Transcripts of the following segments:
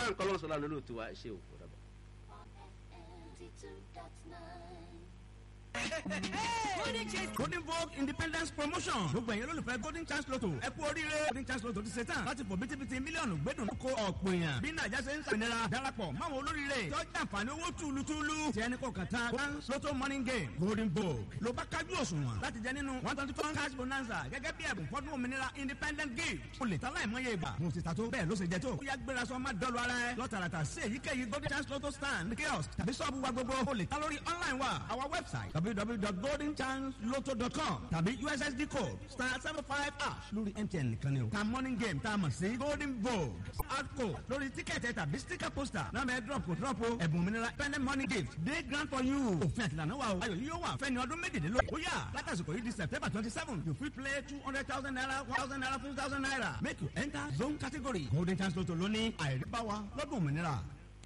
frank ọlọ́sọ̀lá ló lò tó wa ṣe òkú dàbọ̀. golden vogue independence promotion gbogbo ẹ̀yin olólùfẹ́ golden chance lotto ẹ kú oríire golden chance lotto ti ṣe tán láti fò bítíbitì mílíọ̀nù gbẹ́dùn kó ọ̀pọ̀ èèyàn bí nàìjà ṣe ń sàmìnira darapọ̀ máwọn olóríire tọ́jú àǹfààní owó túlùtúlù tí ẹni kò kàn tán one lotto morning game golden vogue ló bá kájú òṣùwọ̀n láti jẹ nínú one twenty four cash bonanza gẹ́gẹ́ bí ẹ̀bùn fọ́dún òmìnira independent gift o lè ta láìmọye ìgbà mo ti ta tó bẹ́ẹ̀ ló ṣe jẹ tó ó yá gbéra sọ má dọ́lu ara ẹ lọ́tàràtà sí èyíkéyìí golden chance lotto stand kiosk tàbí sọ́ọ̀bù wa gbogbo o lè ta lórí online wa our website www.goldenchancelotto.com tàbí ussd code star seven five ash lórí mtn nìkan ni o ta morning game tá a mọ̀ sí golden vogue outco lórí tíkẹ́ẹ̀tì tàbí sticker poster náà bẹ́ẹ̀ drop kò drop o ẹ̀bùn òmìnira pendant money gift day grant for you òfin àtìlànà wa o ayọ̀ yìí yóò wà fẹ́ni ọdún méjìlélógún ó yà látàsìkò yìí di september twenty seven you fit play two hundred thousand naira one thousand naira fifty thousand naira make you enter zone category golden chance lotto lóní àìríbáwa lọ́dún òmìnira.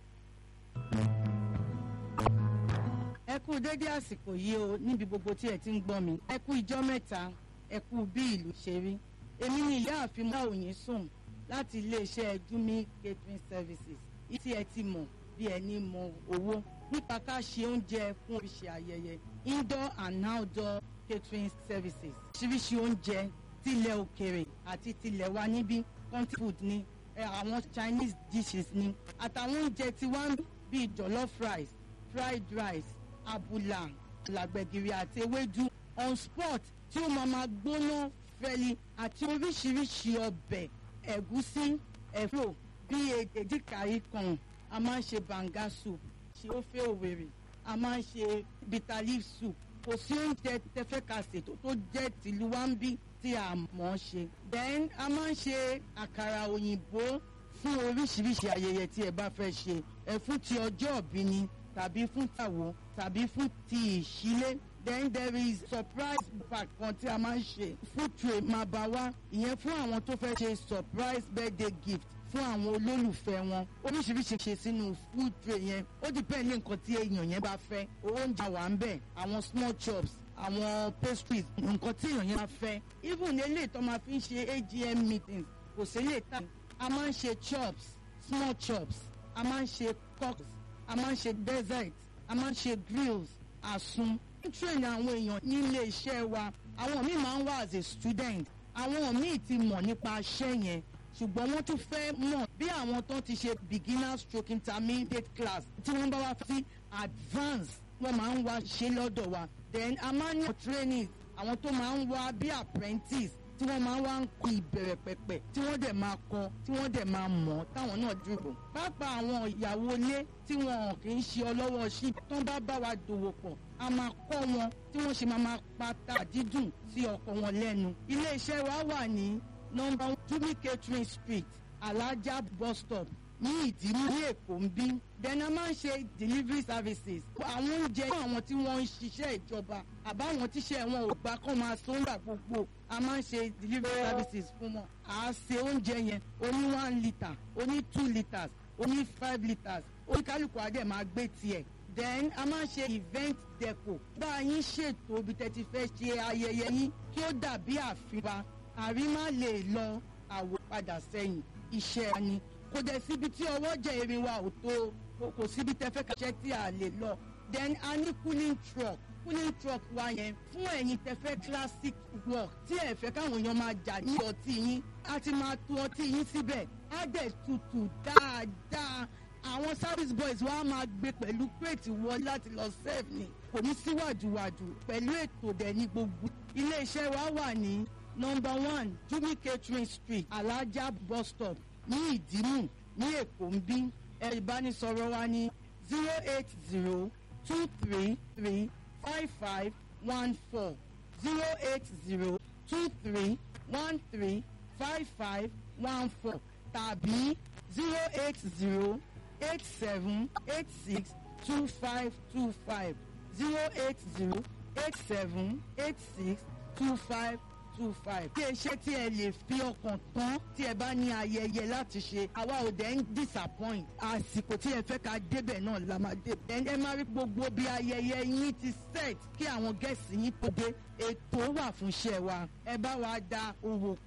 ẹ kú dédé àsìkò yìí o níbi gbogbo tí ẹ ti ń gbọ́ mi ẹ kú ijọ́ mẹ́ta ẹ kú bí ìlú ṣe rí èmi ni ìyáàfin máòyìn sùn láti iléeṣẹ́ jumi catering services tí ẹ ti mọ̀ bí ẹni mọ owó nípa ká ṣe oúnjẹ fún oríṣi ayẹyẹ indoor and outdoor catering services oríṣiríṣi oúnjẹ tilẹ̀ òkèrè àti tilẹ̀ wa níbí country food ni ẹ, àwọn chinese dishes ni àtàwọn oúnjẹ tiwa bíi jollof rice fried rice abula làgbẹ̀gìrì àti ewédú on spot tí ó máa ma gbóná fẹ́li àti oríṣiríṣi ọbẹ̀ ẹ̀gúsí ẹ̀fọ́ bíi èdèkàrí kan a máa ń ṣe banga soup ṣe ó fẹ́ òwèrè a máa ń ṣe bitter leaf soup kò sí oúnjẹ tẹfẹ́ ka ṣètò tó jẹ́ tìlú wa ń bí tí a mọ̀ ọ́ ṣe then a máa ń ṣe àkàrà òyìnbó fún oríṣiríṣi ayẹyẹ tí ẹ bá fẹ́ ṣe ẹ fún ti ọjọ́ òbí ni tàbí fún tàwo tàbí fún ti ìṣílé then there is surprise pack kan tí a máa ń ṣe food tray máa bá wá ìyẹn fún àwọn tó fẹ́ ṣe surprise birthday gift fún àwọn olólùfẹ́ wọn oríṣiríṣi ṣe sínú food tray yẹn ó depend ní nǹkan tí èèyàn yẹn bá fẹ́ oúnjẹ wà ń bẹ̀ àwọn small chops àwọn pastries nǹkan tí èèyàn yẹn bá fẹ́ even eléyìí tó máa fi ń ṣe agm meetings kò sí lè tà a máa ń ṣe chops small chops a máa ń ṣe cocks a máa ń ṣe dessert a máa ń ṣe grills àsun ń train àwọn èèyàn nílé iṣẹ́ wa àwọn míì máa ń wá as a student àwọn míì ti mọ̀ nípa iṣẹ́ yẹn ṣùgbọ́n wọ́n tún fẹ́ mọ̀ bí àwọn tó ti ṣe beginner stroke intermediate class tí wọ́n bá wá sí advance wọ́n máa ń wá ṣe lọ́dọ̀ wa then a máa ń ní training àwọn tó máa ń wá bí apprentice tí wọ́n máa ń wá ń kọ ìbẹ̀rẹ̀ pẹ̀pẹ̀ tí wọ́n dẹ̀ máa kọ tí wọ́n dẹ̀ máa mọ̀ táwọn náà dúró. pápá àwọn ìyàwó ilé tí wọn kì í ṣe ọlọ́wọ́ sí tó ń bá bá wa dòwò pọ̀ a máa kọ́ wọn tí wọ́n ṣe máa máa pata dídùn sí ọkọ wọn lẹ́nu. iléeṣẹ́ wa wà ní nọmba jumi catering street alájà bus stop ní ìdímú ní èkó ń bí then a máa ń ṣe delivery services àwọn oúnjẹ fún àwọn tí wọ́n ń ṣiṣẹ́ ìjọba àbáwọn tíṣẹ́ wọn ò gbà kọ́ máa sóńgbà gbogbo a máa ń ṣe delivery services fún wọn à á ṣe oúnjẹ yẹn oní one litre oní two litres oní five litres oníkálukú adé máa gbé tiẹ̀ then a máa ń ṣe event deco bá a yín ṣètò ibi tẹ́ ti fẹ́ ṣe ayẹyẹ yín kí ó dàbí àfihàn àrí má lè lọ àwò padà sẹ́yìn iṣẹ́ wa ni kò dẹ̀ síbi tí ọwọ́ jẹ́ erin wa ò tó kò- kò síbi tẹ́ fẹ́ kàṣẹ́ tí a lè lọ then a ní cooling truck cooling truck wa yẹn fún ẹ̀yin tẹ́ fẹ́ classic work tí ẹ fẹ́ káwọn èèyàn máa jà ní ọtí yín a ti máa tu ọtí yín síbẹ̀ á dẹ̀ tutù dáadáa àwọn service boys wa máa gbé pẹ̀lú crate wọlé láti lọ serve ni kò ní sí wàdùwàdù pẹ̀lú ètò dẹ̀ ní gbogbo iléeṣẹ́ wa wà ní number one jumi catering street alaja bus stop ní ìdímù ní èkó ń bí ẹ̀rọ ìbánisọ̀rọ̀ wa ní zero eight zero two three three five five one four zero eight zero two three one three five five one four tàbí zero eight zero eight seven eight six two five two five zero eight zero eight seven eight six two five two five. tí ẹ ṣe tí ẹ lè fi ọkàn tán tí ẹ bá ní ayẹyẹ láti ṣe àwa ò dẹ̀ ń disappoint àsìkò tí ẹ fẹ́ ká débẹ̀ náà la máa dé. ẹ ẹ máa rí gbogbo bí ayẹyẹ yín ti set kí àwọn gẹ̀ẹ́sì yín tó dé ètò wà fún iṣẹ́ wa ẹ bá wa da owó